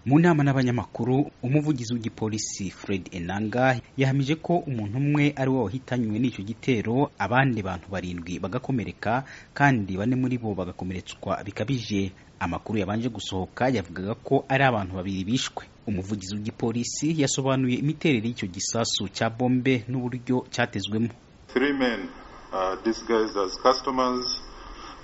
mu nama n'abanyamakuru umuvugizi w'igipolisi Fred Enanga yahamije ko umuntu umwe ari we wahitanywe n'icyo gitero abandi bantu barindwi bagakomereka kandi bane muri bo bagakomeretswa bikabije amakuru yabanje gusohoka yavugaga ko ari abantu babiri bishwe umuvugizi w'igipolisi yasobanuye imiterere y'icyo gisasu cya bombe n'uburyo cyatezwemo Three men uh, disguised as customers.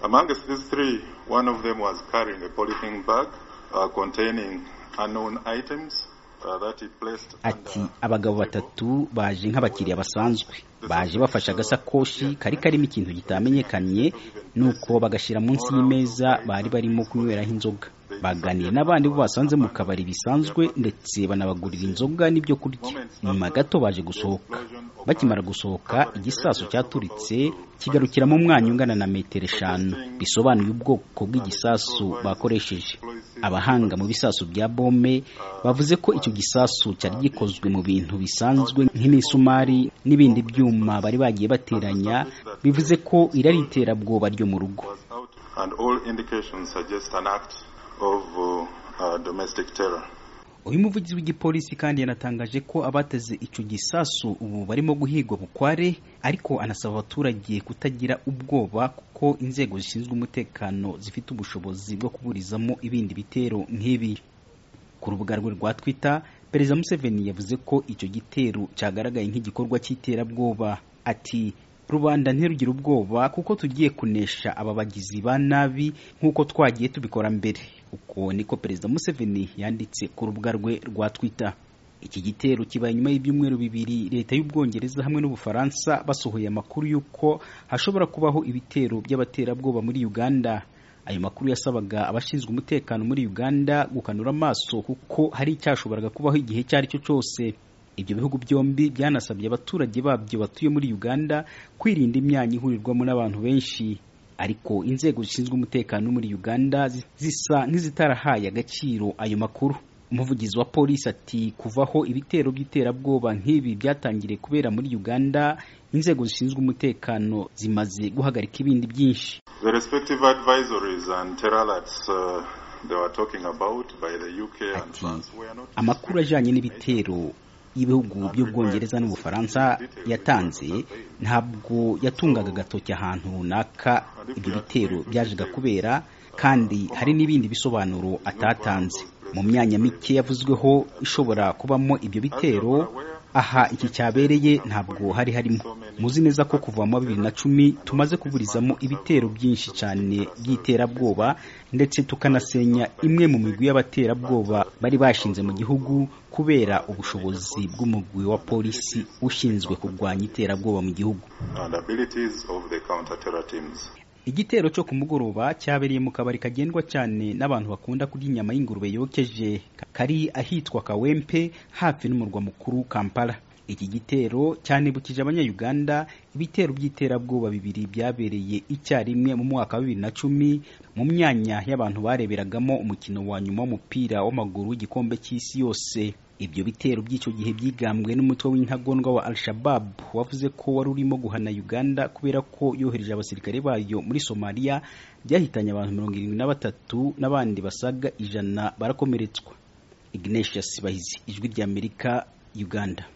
Amongst these three, one of them was carrying a polythene bag uh, containing unknown items. uh, that he placed ati under abagabo the table. batatu baje nk'abakiriya basanzwe baje bafashe agasakoshi kari karimo ikintu kitamenyekanye nuko bagashyira munsi y'imeza bari barimo kunyweraho inzoga baganiriye n'abandi bo basanze mu kabari bisanzwe ndetse banabagurira inzoga n'ibyo kurya nyuma gato baje gusohoka bakimara gusohoka igisasu cyaturitse kigarukiramo umwanya ungana na metero eshanu bisobanuye ubwoko bw'igisasu bakoresheje abahanga mu bisasu bya bome bavuze ko icyo gisasu cyari gikozwe mu bintu bisanzwe nk'imisumari n'ibindi byuma bari bagiye bateranya bivuze ko iri ari iterabwoba ryo mu rugo was out, and all indications suggest an act of uh, uh, domestic terror. uyu muvugizi w'igipolisi kandi yanatangaje ko abateze icyo gisasu ubu barimo guhigwa bukware ariko anasaba abaturage kutagira ubwoba kuko inzego zishinzwe umutekano zifite ubushobozi bwo kuburizamo ibindi bitero nk'ibi ku rubuga rwe rwa twita perezida museveni yavuze ko icyo gitero cyagaragaye nk'igikorwa cy'iterabwoba ati rubanda ntirugire ubwoba kuko tugiye kunesha aba bagizi ba nabi nk'uko twagiye tubikora mbere uko niko perezida museveni yanditse ku rubuga rwe rwa twita iki gitero kibaye nyuma y'ibyumweru bibiri leta y'ubwongereza hamwe n'ubufaransa basohoye amakuru y'uko hashobora kubaho ibitero by'abaterabwoba muri uganda ayo makuru yasabaga abashinzwe umutekano muri uganda gukanura amaso kuko hari icyashoboraga kubaho igihe icyo ari cyo cyose ibyo bihugu byombi byanasabye abaturage babyo batuye muri uganda kwirinda imyanya ihurirwamo n'abantu benshi ariko inzego zishinzwe umutekano muri uganda zi- zisa nk'izitarahaye agaciro ayo makuru umuvugizi wa polisi ati kuva aho ibitero by'iterabwoba nk'ibi byatangiriye kubera muri uganda inzego zishinzwe umutekano zimaze guhagarika ibindi byinshi The respective advisories and terror alerts uh, they were talking about by the UK and Ati, France were not amakuru ajyanye n'ibitero y'ibihugu by'ubwongereza n'ubufaransa yatanze ntabwo yatungaga agatoki ahantu runaka ibyo bitero byajaga kubera kandi hari n'ibindi bisobanuro atatanze mu myanya mike yavuzweho ishobora kubamo ibyo bitero aha iki cyabereye ntabwo hari harimo muzi neza ko kuva mu wa bibiri na cumi tumaze kuburizamo ibitero byinshi cyane by'iterabwoba ndetse tukanasenya imwe mu migwi y'abaterabwoba bari bashinze mu gihugu kubera ubushobozi bw'umugwi wa polisi ushinzwe kurwanya iterabwoba mu gihugu and abilities of the counter-terror teams. igitero cyo ku mugoroba cyabereye mu kabari kagendwa cyane n'abantu bakunda kurya inyama y'ingurube yokeje kari ahitwa kawempe hafi n'umurwa mukuru kampala iki gitero cyanibukije abanyayuganda ibitero by'iterabwoba bibiri byabereye icyarimwe mu mwaka wa bibiri na cumi mu myanya y'abantu bareberagamo umukino wa nyuma w'umupira w'amaguru w'igikombe cy'isi yose ibyo bitero by'icyo gihe byigambwe n'umutwe w'intagondwa wa al-shabab wavuze ko wari urimo guhana uganda kubera ko yohereje abasirikare bayo muri somaliya byahitanye abantu mirongo irindwi na batatu n'abandi basaga ijana barakomeretswa ignatius bahizi ijwi ry'amerika uganda